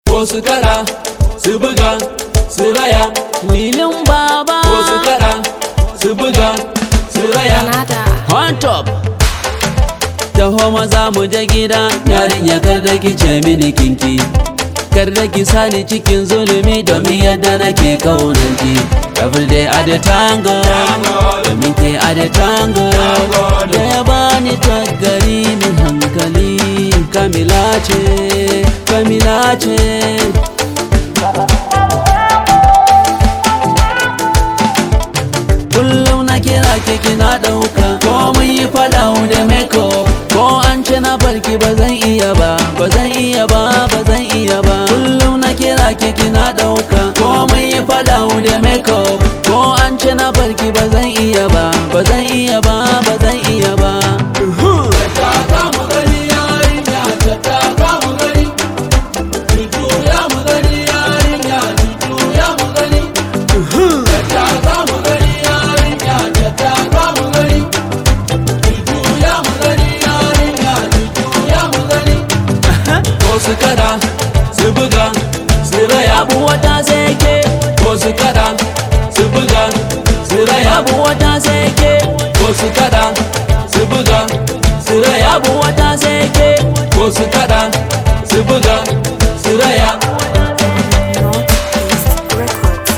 ko su kada su buga su raya Lilin baba ko su kada su buga su raya Nada. On top Taho maza mu je gida Yarinya kar da ki ce mini kinki Kar da ki sani cikin zulumi Domin yadda nake kaunar ki Every day at the tango Domin ke at the tango Da ya bani tagari min hankali Kamila ce Kamila ce kullum na kira ki kina ɗauka ko mun yi faɗa da makeup ko an ce na barki ba zan iya ba ba zan iya ba ba zan iya ba kullum na kira ki kina ɗauka ko mun yi faɗa da makeup ko an ce na barki ba zan iya ba ba zan iya ba ba zan iya ba Taka mu gani yarinya ta taka mu gani Tutu ya mu gani yarinya tutu ya mu gani Ta taka mu gani yarinya ta taka mu gani Tutu ya mu gani yarinya tutu ya mu gani Ko su kada su buga su raya abu wata sai ke ko su kada su buga su raya abu wata sai ke ko su kada su buga su raya abu wata sai ke ko su kada su buga su raya Northeast Records.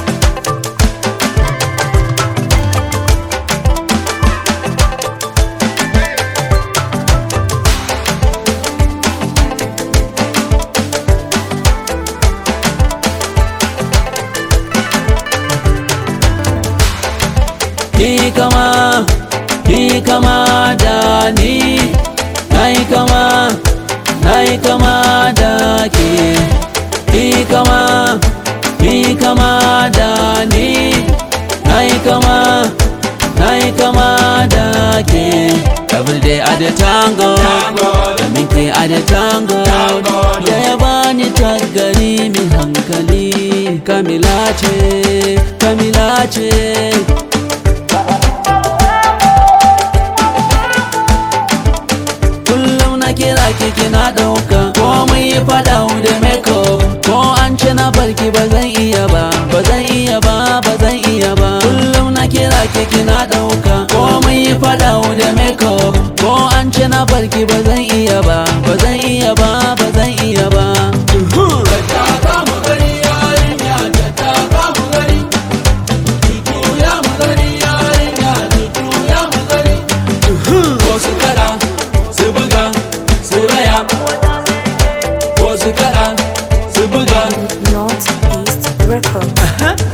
Ki kama, ki kama da ni Nai kama, nai kama da ke Ki kama, ki kama da ni Nai kama, nai kama da ke Every day at the tango Domin kai a the tango Da ya bani tagari min hankali Kamila ce, Kamila ce kullum na kira ki kina ɗauka ko mun yi faɗa da makeup ko an ce na barki ba zan iya ba ba zan iya ba ba zan iya ba kullum na kira ki kina ɗauka ko mun yi faɗa da makeup ko an ce na barki ba zan iya ba ba zan iya ba ba zan iya ba Taka mu gani yarinya ta taka mu gani Tutu ya mu gani yarinya tutu ya mu gani Ko su kada su buga su raya Ko su kada su buga Northeast Records.